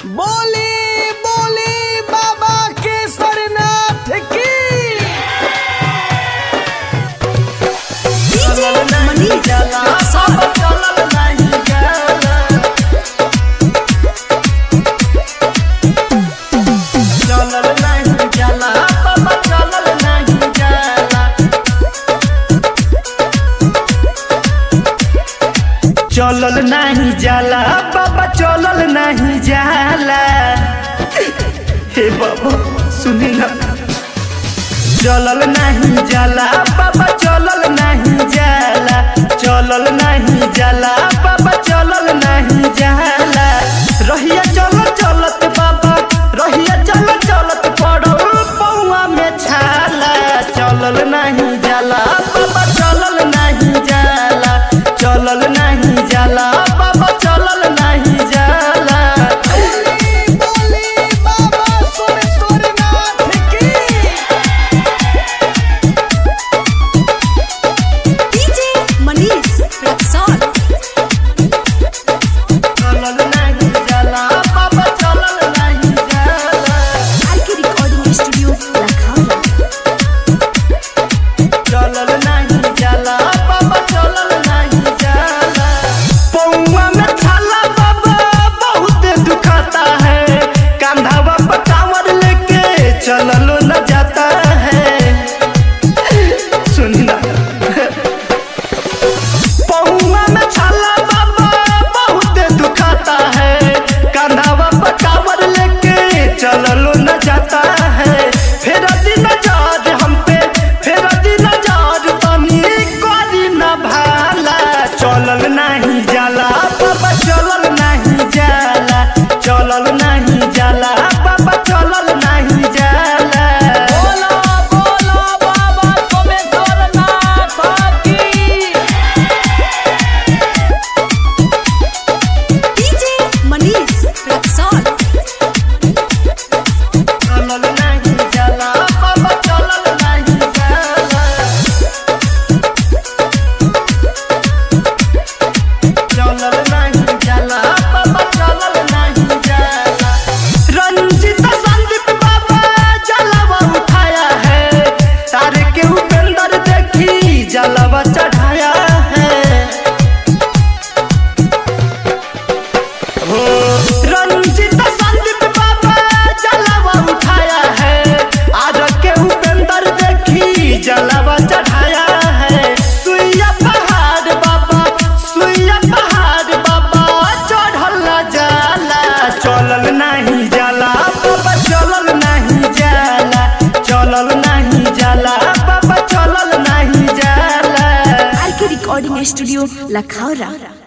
बोली बोली बाबा केसरनाथ की DJ Manish. चलल नहीं जाला बाबा चलल नहीं जाला हे बाबा सुनी ना चलल नहीं जाला बाबा चलल नहीं जाला चलल नहीं जाला बाबा चलल नहीं जाला रहिया चल चलत बाबा रहिया चल चलत पड़ो पौआ में छाला चलल नहीं जाला बाबा चलल नहीं जाला चलल नहीं जाला बाबा चलल नहीं जाला बोली बोली बाबा सोमेश्वरनाथ की DJ Manish. Rexall. चलल नहीं जाला बाबा चलल नहीं जाला RK Recording Studio, Lakhaura. चलल नहीं जाला बाबा चलल नहीं जाला पौआ में छाला बाबा बहुत दुखाता है कंधावा पर कांवर लेके चललो न जाता है सुनी ना पौआ में छाला बाबा बहुत दुखाता है कंधावा पर कांवर लेके चललो न जाता है फिर दिन जाद हम पे फिर दिन जाद तनी करी न भाला चलल नहीं जाला बाबा चलल नहीं जाला चलल नहीं जाला बाबा चलल नहीं जाला बोला बोला बाबा सोमेश्वरनाथ की DJ Manish. Rexall. चलल नहीं जाला बाबा चलल नहीं जाला चलल नहीं जाला बाबा चलल नहीं जाला रंजित संदीप बाबा जलवा उठाया है तारे के उपेंद्र देखी जलवा चढ़ाया है हो रंजित संदीप बाबा जलवा उठाया है आज के उपेंद्र देखी जलवा चढ़ाया है सुइया पहाड़ बाबा सुइया पहाड़ बाबा चढ़ल न जाला चलल नहीं जाला बाबा चलल नहीं जाला चलल नहीं जाला बाबा चलल नहीं जाला RK Recording Studio, Lakhaura.